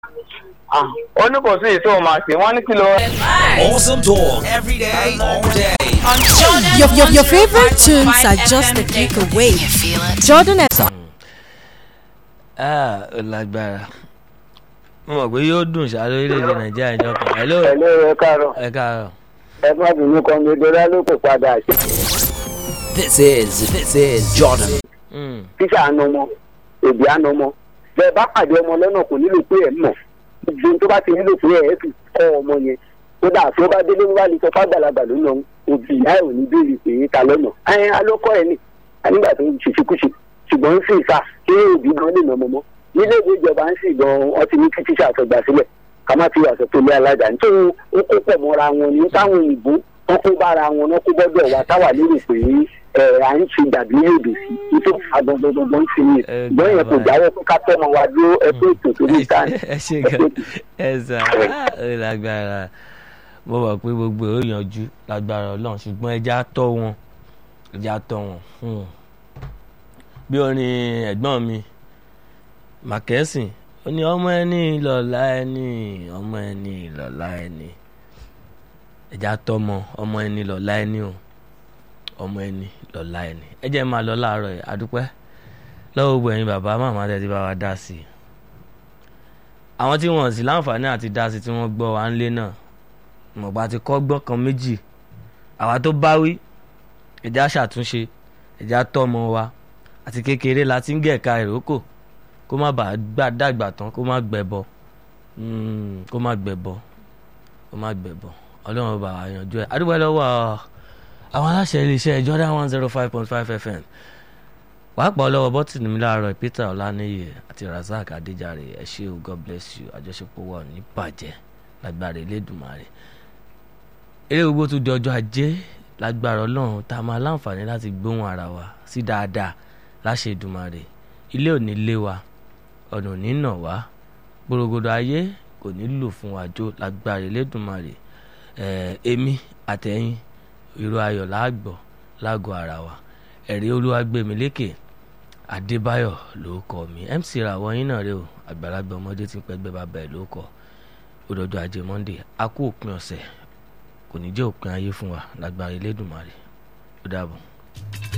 ó ní kò sí èyí tó máa ṣe wọ́n ní kí ló. Awesome talk every day, all day. on Jordan. Your, your, your favorite tunes are just a click away. Jordan FM. ah ó lágbára mo mọ̀ pé yóò dùn ṣá lórílẹ̀‐èdè nàìjíríà ìjọ kan hello ẹ̀lẹ́ ẹ káàárọ̀ ẹ káàárọ̀ ẹ má bínú kan mi dọ́là ló kò padà ṣe. This is this is Jordan. Mm, tíṣà àna ọmọ èdè àna ọmọ bẹ́ẹ̀ bá pàdé ọmọ lọ́nà kò nílò pé ẹ̀ mọ̀ gbogbo ohun tó bá ti nílò pé ẹ̀ fi kọ́ ọmọ yẹn kódà tó bá délé wá lè sọ fàgbàlagbà lónà òbí ìyá ẹ̀ ò ní béèrè pé ta lọ́nà ẹ̀yìn alọ́kọ́ ẹ̀ nì nígbà tó ń ṣiṣẹ́kúṣe ṣùgbọ́n ń sì sá kí òbí gan lè nà ọmọ mọ́ nílé ìwé ìjọba ń sì gan ọtí ní kí tíṣà àtọgbà sílẹ̀ ká má ti wà sọ pé ilé alájà nítorí ó kó pọ̀ mọ́ra wọn ní táwọn òyìnbó wọn kó bára wọn náà kó gbọ́dọ̀ wá táwà lérò pé ẹ à ń ṣe dàbí èdè sí nítorí agbọ̀ngbọ̀ngbọ̀n ń fi yẹn Ẹ ṣùgbọ́n yẹn kò gbà jáwọ́ pé ká tọ́mọ wa dúró ẹ pé ètò tó ní ẹ ìta ṣe- ẹ ṣe gan ẹ sà ah, ó lágbára mo mọ̀ pé gbogbo ẹ̀ ó yanjú lágbára ọlọ́run ṣùgbọ́n ẹja tọ́ wọn ẹja tọ́ wọn hmm. bí orin ẹ̀gbọ́n mi màkẹ́sìn ó ní ọmọ ẹni lọ́la ẹni ọmọ ẹni lọ́la ẹni ẹja tọ́mọ ọmọ ẹni lọ́la ẹni o ọmọ ẹni lọ́la ẹni ẹ jẹ́ máa lọ láàárọ̀ yìí adúpẹ́ lọ́wọ́ gbogbo ẹ̀yin bàbá màmá tẹ́ ti bá wa dá sí i àwọn tí wọ́n sì láǹfààní àti dá sí i tí wọ́n gbọ́ wa ń lé náà mọ̀gbà ti kọ́ gbọ́n kan méjì àwa tó bá wí ẹ̀já ṣàtúnṣe ẹ̀já tọ́mọ wa àti kékeré la ti ń gẹ̀ka ìrókò kó má bàa gbà dàgbà tán kó má gbẹ̀bọ Mm, kó má gbẹ̀bọ kó má gbẹ̀bọ ọlọ́run bá wa yanjú ẹ̀ adúgbò lọ́wọ́ àwọn aláṣẹ iléeṣẹ́ Jordan one zero five point five FM pàápàá ọlọ́wọ́ bọ́tìnì mi láàárọ̀ Peter Ọláníyè àti Razak Adéjàre ẹ ṣé o God bless you àjọṣepọ̀ wa ò ní bàjẹ́ lágbára Elédùmarè eré gbogbo tó di ọjọ́ ajé lágbára Ọlọ́run tá a máa láǹfààní láti gbóhùn ara wa sí dáadáa láṣẹ Èdùmarè ilé ò ní lé wa ọ̀nà ò ní nà wá gbòrògbòdò ayé kò ní lò fún wa jó lágbára Elédùmarè ẹ̀ èmi àtẹ̀yìn irú ayọ̀ láàgbọ̀ lágọ̀ ara wa ẹ̀rí Olúwagbèmílékè Adébáyọ̀ ló kọ mi MC ràwọ̀ yín náà rè o àgbàlagbà ọmọdé tí ń pẹ́gbẹ́ bàbá ẹ̀ ló kọ òdòdó ajé Monday a kú òpin ọ̀sẹ̀ kò ní jẹ́ òpin ayé fún wa lágbára Elédùmarè ó dàbọ̀.